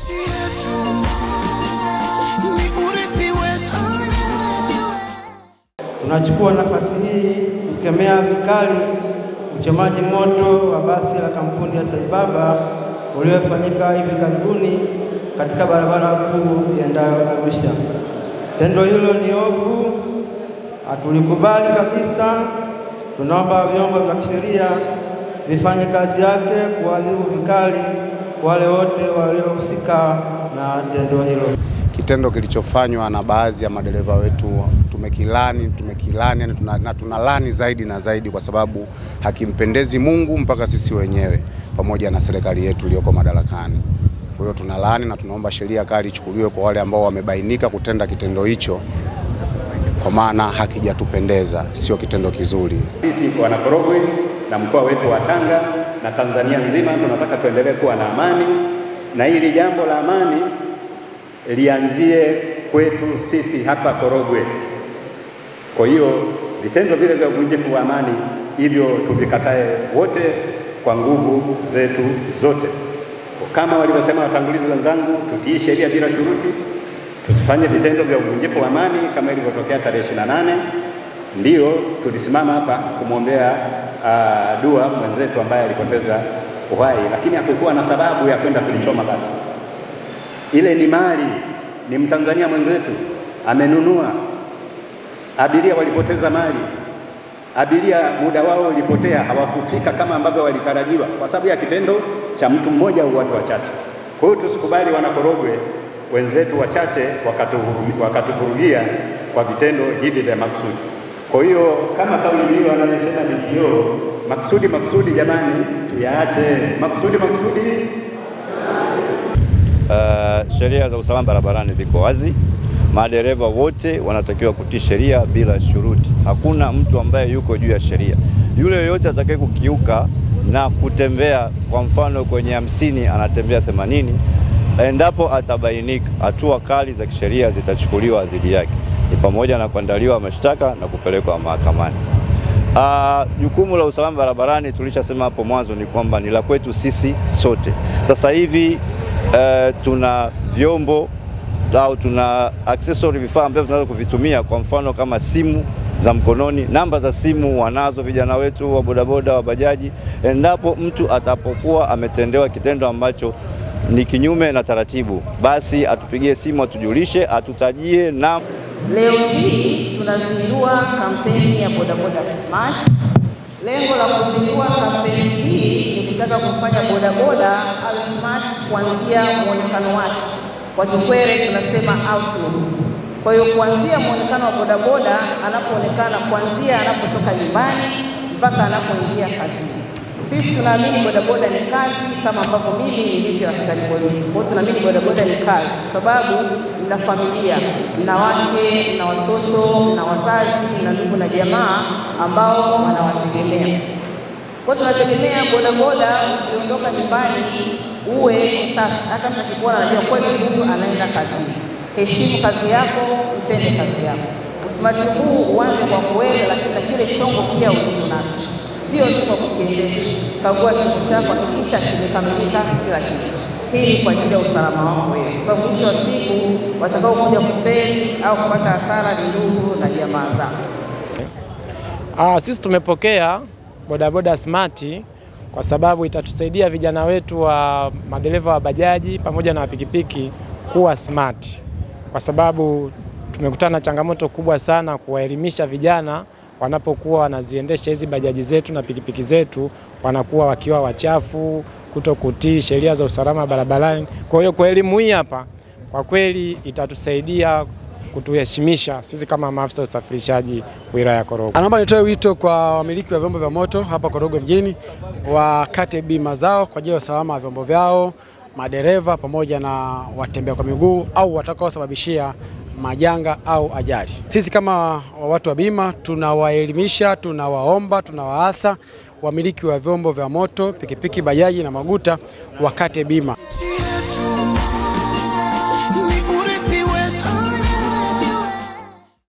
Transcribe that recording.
Tunachukua nafasi hii kukemea vikali uchomaji moto wa basi la kampuni ya Saibaba uliofanyika hivi karibuni katika barabara kuu iendayo Arusha. Tendo hilo ni ovu, hatulikubali kabisa. Tunaomba vyombo vya kisheria vifanye kazi yake kuadhibu vikali wale wote waliohusika na tendo hilo. Kitendo kilichofanywa na baadhi ya madereva wetu tumekilani, tumekilani yani tuna, na tunalani zaidi na zaidi, kwa sababu hakimpendezi Mungu mpaka sisi wenyewe pamoja na serikali yetu iliyoko madarakani. Kwa hiyo tunalani na tunaomba sheria kali ichukuliwe kwa wale ambao wamebainika kutenda kitendo hicho, kwa maana hakijatupendeza, sio kitendo kizuri. Sisi wanakorogwe na mkoa wetu wa Tanga na Tanzania nzima tunataka tuendelee kuwa na amani, na hili jambo la amani lianzie kwetu sisi hapa Korogwe. Kwa hiyo vitendo vile vya uvunjifu wa amani hivyo tuvikatae wote kwa nguvu zetu zote. Kama walivyosema watangulizi wenzangu, tutii sheria bila shuruti, tusifanye vitendo vya uvunjifu wa amani kama ilivyotokea tarehe 28. Ndiyo tulisimama hapa kumwombea uh, dua mwenzetu ambaye alipoteza uhai, lakini hakukuwa na sababu ya kwenda kulichoma basi. Ile ni mali, ni Mtanzania mwenzetu amenunua. Abiria walipoteza mali, abiria muda wao ulipotea, hawakufika kama ambavyo walitarajiwa kwa sababu ya kitendo cha mtu mmoja au watu wachache. Kwa hiyo tusikubali wanakorogwe wenzetu wachache wakatuvurugia kwa vitendo hivi vya makusudi. Kwa hiyo kama kauli mbiu anavyosema DTO, makusudi makusudi, jamani, tuyaache makusudi makusudi. Uh, sheria za usalama barabarani ziko wazi. Madereva wote wanatakiwa kutii sheria bila shuruti. Hakuna mtu ambaye yuko juu ya sheria. Yule yoyote atakaye kukiuka na kutembea kwa mfano kwenye hamsini anatembea themanini, endapo atabainika, hatua kali za kisheria zitachukuliwa dhidi yake, ni pamoja na kuandaliwa mashtaka na kupelekwa mahakamani. Jukumu uh, la usalama barabarani tulishasema hapo mwanzo ni kwamba ni la kwetu sisi sote. Sasa hivi uh, tuna vyombo au tuna accessory vifaa ambavyo tunaweza kuvitumia, kwa mfano kama simu za mkononi. Namba za simu wanazo vijana wetu wa bodaboda, wa bajaji. Endapo mtu atapokuwa ametendewa kitendo ambacho ni kinyume na taratibu, basi atupigie simu, atujulishe, atutajie na Leo hii tunazindua kampeni ya bodaboda smart. Lengo la kuzindua kampeni hii ni kutaka kumfanya bodaboda awe smart kuanzia muonekano wake, kwa Kikwere tunasema outlook. Kwa hiyo kuanzia muonekano wa bodaboda anapoonekana, kuanzia anapotoka nyumbani mpaka anapoingia kazini. Sisi tunaamini bodaboda ni kazi kama ambavyo mimi nilivyo askari polisi. Kwa hiyo tunaamini bodaboda ni kazi kwa sababu mna familia, mna wake, mna watoto, mna wazazi, mna ndugu na jamaa ambao wanawategemea. Kwa hiyo tunategemea bodaboda, ukiondoka nyumbani uwe safi, hata mtu akikuona anajua kweli huyu anaenda kazini. Heshimu kazi yako, ipende kazi yako. Usimati huu uanze kwa kuwewe, lakini na kile chombo pia ulicho nacho sio tu kwa kukiendesha. Kagua chombo chako, hakikisha kimekamilika kila kitu. Hii ni kwa ajili ya usalama wako wewe, kwa sababu mwisho wa siku watakao kuja kufeli au kupata hasara ni ndugu na jamaa zako. Ah, sisi tumepokea bodaboda smart kwa sababu itatusaidia vijana wetu wa madereva wa bajaji pamoja na pikipiki kuwa smart, kwa sababu tumekutana na changamoto kubwa sana kuwaelimisha vijana wanapokuwa wanaziendesha hizi bajaji zetu na pikipiki zetu, wanakuwa wakiwa wachafu, kuto kutii sheria za usalama barabarani. Kwa hiyo kwa elimu hii hapa, kwa kweli itatusaidia kutuheshimisha sisi kama maafisa usafirishaji wilaya ya Korogwe. Anaomba nitoe wito kwa wamiliki wa vyombo vya moto hapa Korogwe mjini, wakate bima zao kwa ajili ya usalama wa vyombo vyao, madereva pamoja na watembea kwa miguu au watakaosababishia majanga au ajali. Sisi kama watu wa bima tunawaelimisha, tunawaomba, tunawaasa wamiliki wa vyombo vya moto, pikipiki, bajaji na maguta wakate bima.